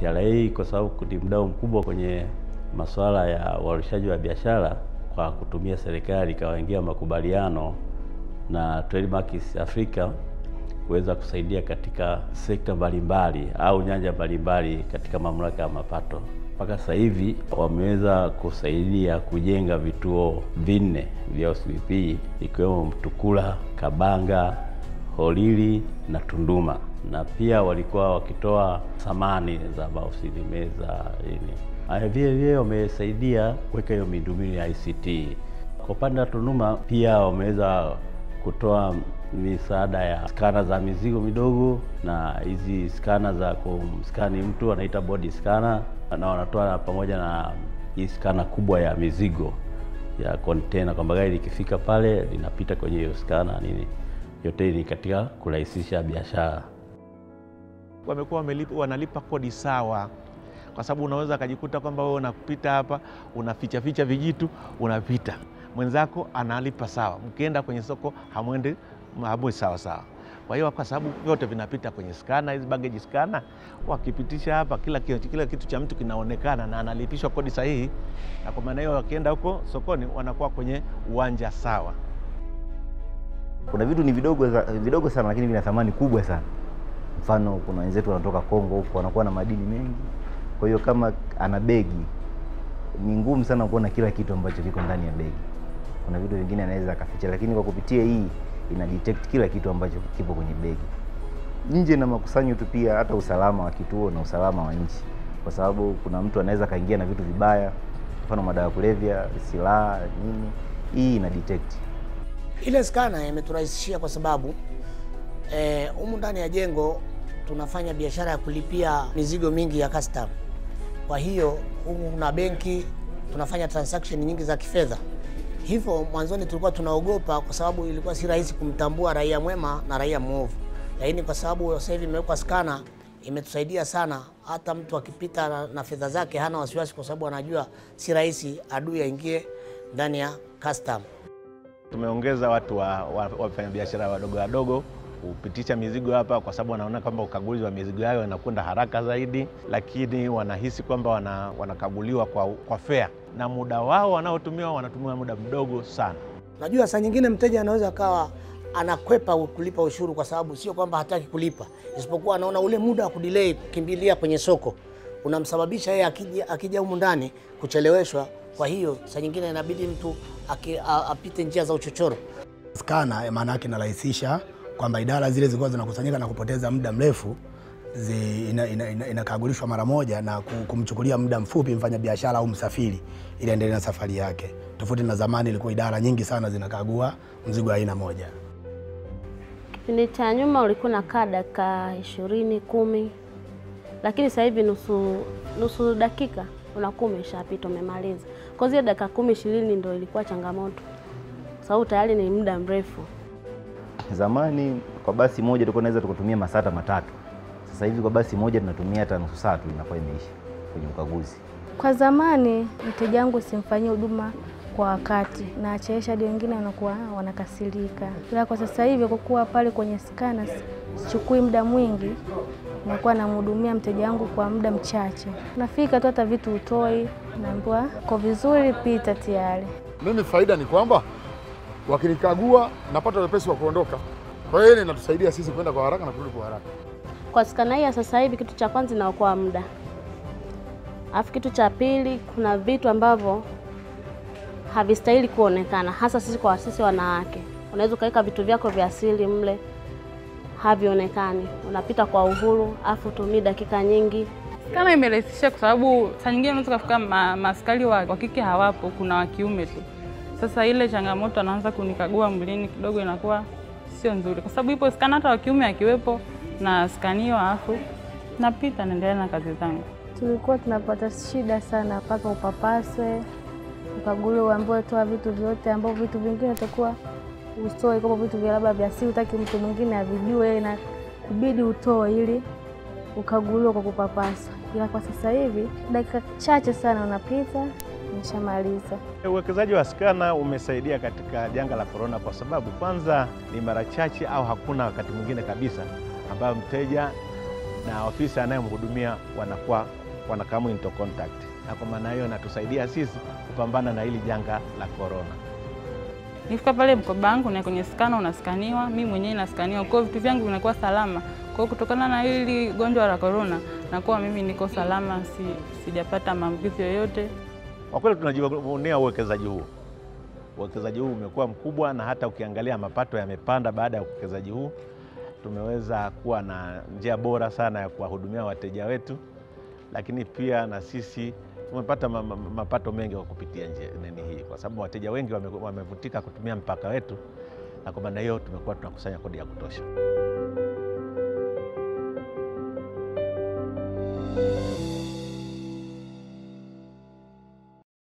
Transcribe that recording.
TRA kwa sababu ni mdau mkubwa kwenye masuala ya uhamasishaji wa biashara kwa kutumia serikali ikawaingia makubaliano na Trademark East Africa kuweza kusaidia katika sekta mbalimbali au nyanja mbalimbali katika mamlaka ya mapato. Mpaka sasa hivi wameweza kusaidia kujenga vituo vinne vya OCPP ikiwemo Mtukula, Kabanga, Holili na Tunduma, na pia walikuwa wakitoa samani za maofisini, meza nini. Haya, vile vile wamesaidia kuweka hiyo miundombinu ya ICT. Kwa upande wa Tunduma pia wameweza kutoa misaada ya skana za mizigo midogo na hizi skana za kumskani mtu wanaita body scanner, na wanatoa pamoja na hii skana kubwa ya mizigo ya container, kwamba gari likifika pale linapita kwenye hiyo skana nini. Yote ni katika kurahisisha biashara. Wamekuwa wanalipa kodi sawa, kwa sababu unaweza akajikuta kwamba wewe unapita hapa unaficha ficha vijitu unapita mwenzako analipa sawa, mkienda kwenye soko hamwendi hamwe sawa sawa. Kwa hiyo kwa sababu vyote vinapita kwenye skana, hizi baggage skana, wakipitisha hapa kila kitu, kila kitu cha mtu kinaonekana na analipishwa kodi sahihi, na kwa maana hiyo wakienda huko sokoni wanakuwa kwenye uwanja sawa. Kuna vitu ni vidogo, vidogo sana lakini vina thamani kubwa sana. Mfano, kuna wenzetu wanatoka Kongo huko wanakuwa na madini mengi, kwa hiyo kama ana begi ni ngumu sana kuona kila kitu ambacho kiko ndani ya begi. Kuna vitu vingine anaweza akaficha, lakini kwa kupitia hii ina detect kila kitu ambacho kipo kwenye begi. Nje na makusanyo tu, pia hata usalama wa kituo na usalama wa nchi, kwa sababu kuna mtu anaweza kaingia na vitu vibaya, mfano madawa ya kulevya, silaha, nini. Hii ina detect. Ile skana imeturahisishia kwa sababu humu eh, ndani ya jengo tunafanya biashara ya kulipia mizigo mingi ya custom. Kwa hiyo humu kuna benki, tunafanya transaction nyingi za kifedha. Hivyo mwanzoni tulikuwa tunaogopa kwa sababu ilikuwa si rahisi kumtambua raia mwema na raia mwovu, lakini kwa sababu sasa hivi imewekwa skana imetusaidia sana. Hata mtu akipita na, na fedha zake hana wasiwasi, kwa sababu anajua si rahisi adui aingie ndani ya custom. Tumeongeza watu wa wafanyabiashara wadogo wadogo kupitisha mizigo hapa, kwa sababu wanaona kwamba ukaguzi wa mizigo yao inakwenda haraka zaidi, lakini wanahisi kwamba wana, wanakaguliwa kwa, kwa fair na muda wao wanaotumia wanatumia muda mdogo sana. Najua saa nyingine mteja anaweza akawa anakwepa kulipa ushuru kwa sababu sio kwamba hataki kulipa, isipokuwa anaona ule muda wa kudelay kukimbilia kwenye soko unamsababisha yeye akija akija humu ndani kucheleweshwa. Kwa hiyo saa nyingine inabidi mtu aki, a, apite njia za uchochoro. Skana maana yake inarahisisha kwamba idara zile zilikuwa zinakusanyika na kupoteza muda mrefu inakagulishwa ina, ina mara moja na kumchukulia muda mfupi mfanya biashara au msafiri ili aendelee na safari yake, tofauti na zamani ilikuwa idara nyingi sana zinakagua mzigo aina moja. Kipindi cha nyuma ulikuwa unakaa dakika ishirini kumi, lakini sasa hivi nusu, nusu dakika unakuwa umeshapita umemaliza. Kwa hiyo dakika kumi ishirini ndio ilikuwa changamoto, sababu tayari ni muda mrefu. Zamani kwa basi moja tulikuwa naweza tukatumia masaa hata matatu. Sasa hivi kwa basi moja tunatumia hata nusu saa tu inakuwa imeisha kwenye ukaguzi. Kwa zamani mteja wangu simfanyie huduma kwa wakati na achelewesha, hadi wengine wanakuwa wanakasirika, ila kwa sasa hivi kwa kuwa pale kwenye skana sichukui muda mwingi, nakuwa namhudumia mteja wangu kwa muda mchache. Nafika tu hata vitu utoi, naambiwa kwa vizuri, pita tayari. Mimi faida ni kwamba wakinikagua napata wepesi wa kuondoka. Kwa hiyo ile inatusaidia sisi kwenda kwa haraka na kurudi kwa haraka. Kwa skana hii ya sasa hivi, kitu cha kwanza inaokoa muda, alafu kitu cha pili, kuna vitu ambavyo havistahili kuonekana, hasa sisi kwa sisi wanawake. Unaweza ukaweka vitu vyako vya asili mle, havionekani, unapita kwa uhuru, alafu tumii dakika nyingi. Skana imerahisisha kwa sababu saa nyingine unaweza kufika ma, maaskari wa, wa kike hawapo, kuna wa kiume tu. Sasa ile changamoto anaanza kunikagua mwilini kidogo, inakuwa sio nzuri, kwa sababu ipo skana hata wa kiume akiwepo na skaniwa, alafu napita naendelea na kazi zangu. Tulikuwa tunapata shida sana mpaka upapaswe, ukaguliwe, uambiwe toa vitu vyote, ambavyo vitu vingine utakuwa utoe, kama vitu vya labda vya siri, utaki mtu mwingine avijue, na kubidi utoe ili ukaguliwe kwa kupapaswa. Ila kwa sasa hivi dakika chache sana unapita Nishamaliza. Uwekezaji wa skana umesaidia katika janga la korona, kwa sababu kwanza ni mara chache au hakuna wakati mwingine kabisa ambayo mteja na ofisa anayemhudumia wanakuwa wanakamu into contact, na kwa maana hiyo inatusaidia sisi kupambana na hili janga la korona. Nifika pale mkoba wangu na kwenye skana unaskaniwa, mimi mwenyewe naskaniwa, kwa hiyo vitu vyangu vinakuwa salama. Kwa hiyo kutokana na hili gonjwa la korona, nakuwa mimi niko salama, si, sijapata maambukizi yoyote. Kwa kweli tunajivunia uwekezaji huu. Uwekezaji huu umekuwa mkubwa, na hata ukiangalia mapato yamepanda baada ya uwekezaji huu. Tumeweza kuwa na njia bora sana ya kuwahudumia wateja wetu, lakini pia na sisi tumepata ma- ma- mapato mengi kwa kupitia njia nini hii, kwa sababu wateja wengi wame- wamevutika kutumia mpaka wetu, na kwa maana hiyo tumekuwa tunakusanya kodi ya kutosha.